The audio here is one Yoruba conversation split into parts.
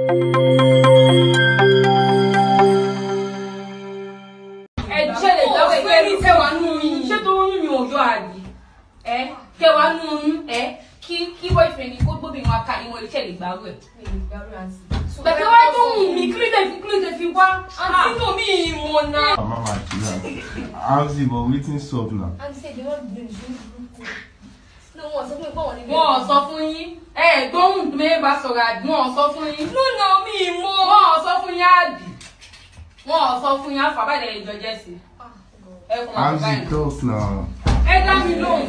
ẹ ṣe lè dáwọ́ ìgbẹ́ ní tẹwàá nù yín ṣé tó oyún mi ò yọ àbí ẹ kẹwàá nù oyún ẹ kí kí boyfriend ni kó gbóbìnrin wa ká ìwọ̀n iṣẹ́ lè gbàrú ẹ̀. bẹ̀tẹ̀ wá tó wù mí kí ló dé fi kí ló dé fi wá. àǹtí tó mi ìmọ̀ náà. Mama chill out. How's it? But wetin sup now? wọn ò sọ fún yín ẹ gbóhùn tó mẹ́rin bá sọ̀rọ̀ àbí wọn ò sọ fún yín. lónà mi ìmọ̀. wọn ò sọ fún yín àbí wọn ò sọ fún yín àfàbàdàn ìjọ jẹ́ sí. ẹ kún How's àbúrò it talk now? ẹ dá mi lóhùn.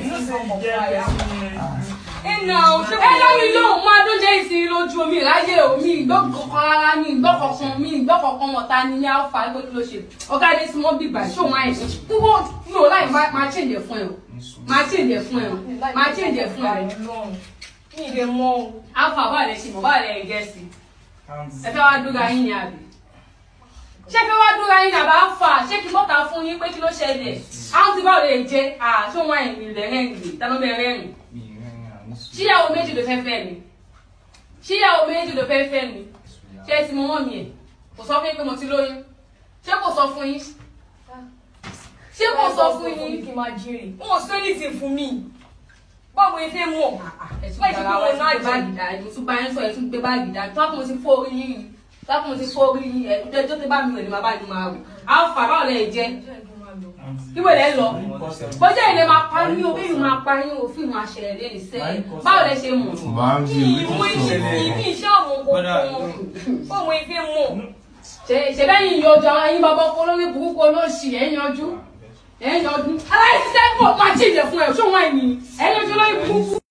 ẹnà ẹ dá mi lóhùn máa tó jẹ́ ìsinmi lójú omi ìráyè omi ìgbọ́kọ̀kan rárá ní ìgbọ́kọ̀kan mi ìgbọ́kọ̀kan wọ̀ta ni ní alfa ẹgbẹ́ kí ló ṣe ọ̀gá adé tí wọ́n bíbà ṣó wọn àìsàn kúrò mi ò láì máa change ẹ̀ fún ẹ o máa change ẹ̀ fún ẹ o máa change ẹ̀ fún ẹ o. alfa bá lẹ ṣe mọ̀ bá lẹ jẹ́ sí ẹ fẹ́ wá dúra yín ni àbí ṣé fẹ́ wá dúra yín ni àbá fà ṣé kí mọ́ta fún yín pé kí ló ṣẹlẹ̀ àwọn tí báwo lè jẹ àṣọ wọn àìní lẹ́rẹ́rìn tánú bẹ́ẹ̀ ṣíyàwó méjì ló fẹ́ fẹ́ mi ṣíyàwó méjì ló fẹ́ fẹ́ mi ṣé ẹ ti mọ mọ́ mi ẹ̀ kò sọ fún yín pé mo ti lóyún ṣé kò sọ fún yín ṣé kò sọ fún yín. kí n máa jèrè wọn ò sọ anything fún mi báwo ni fẹ́ mọ̀ ẹ tún gbàgbà wá ẹ tún gbé báàgì dá ẹ tún bá yín sọ ẹ tún gbé báàgì dá tó àpò mo ti fọ́ orí yín ni tó àpò mo ti fọ́ orí yín ẹ tó tó bá mi rẹ̀ ni màá bá yín máa rò alfa báwo lẹ jẹ ìwé lẹ lọ bọ́jà ilé máa pa ní òbí mi máa pa yín òfin máa ṣẹlẹ̀ lẹ́nu sẹ́yìn báwo lẹ ṣe mọ̀ Mama, kí ìmú wetin ìṣe sup? kí iṣẹ́ àwọn kọ̀ọ̀kan báwo ni fẹ́ mọ̀ ṣẹbẹ́yìn yọjọ àwọn ẹyin bàbá ọkọ lórí burúkú olóṣì ẹ̀ yanjú ẹ̀ yanjú aláìsí sẹ́kọ̀ọ́ máa ṣèjẹ fún ẹ̀ ṣó wọ́n ẹ̀mí ẹ̀ yanjú lórí burúkú.